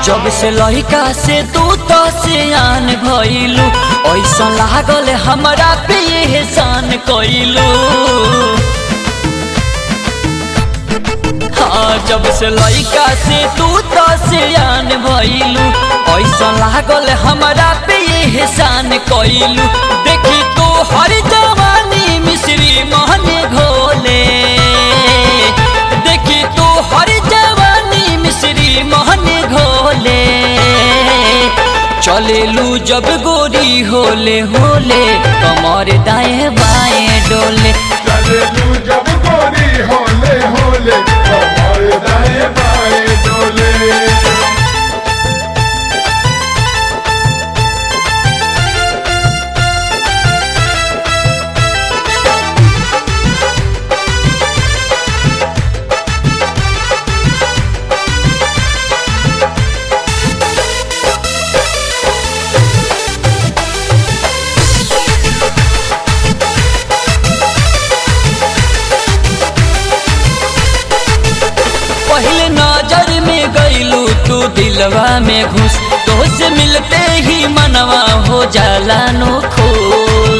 जब से लड़का से तू तो सियान भइलू ऐसा लागल हमरा पे एहसान कइलू हाँ जब से लड़का से तू तो सियान भइलू ऐसा लागल हमरा पे एहसान कइलू देखी तो हर जवानी मिश्री महने घोले देखी तो हर जवानी मिश्री महने घोले चलेलू जब गोरी होले होले कमर दाएं बाएं डोले चलेलू जब गोरी होले होले कमर दाएं बाएं डोले पहले नजर में गईलू तू दिलवा में घुस तो से मिलते ही मनवा हो जाला नो खुश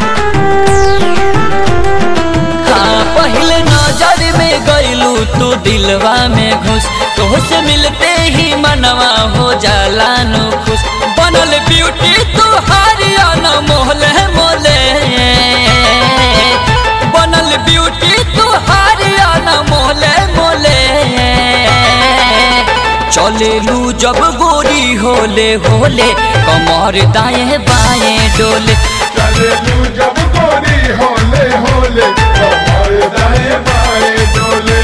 हाँ पहले नजर में गईलू तू दिलवा में घुस तो से मिलते ही मनवा हो जाला नो खुश बनल ब्यूटी तू हारिया न मोहले मोले बनल ब्यूटी तू हारिया न मोहले मोले चलेलू जब गोरी होले होले कमर दाएं बाएं डोले चलेलू जब गोरी होले होले कमर दाएं बाएं डोले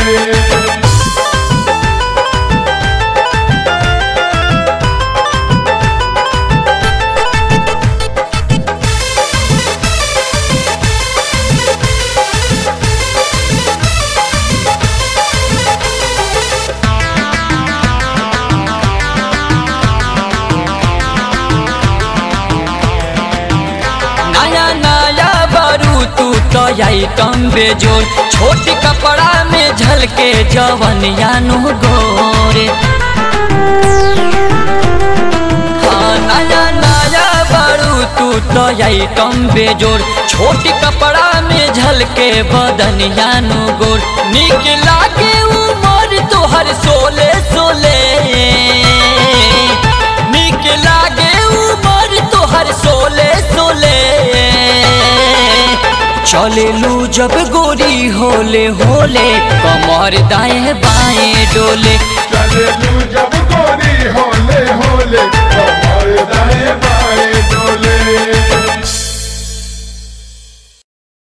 नया नया बारू तू तो आइटम बेजोर छोट कपड़ा में झलके जवन यानु गोरे हाँ नया नया बारू तू तो आइटम बेजोर छोट कपड़ा में झलके बदन यानु गोर निक लागे उमर तोहर सोले सोले निक लागे उमर तोहर सोले सोले चलेलू जब गोरी होले होले कमर दाएं बाएं डोले चलेलू जब गोरी होले होले कमर दाएं बाएं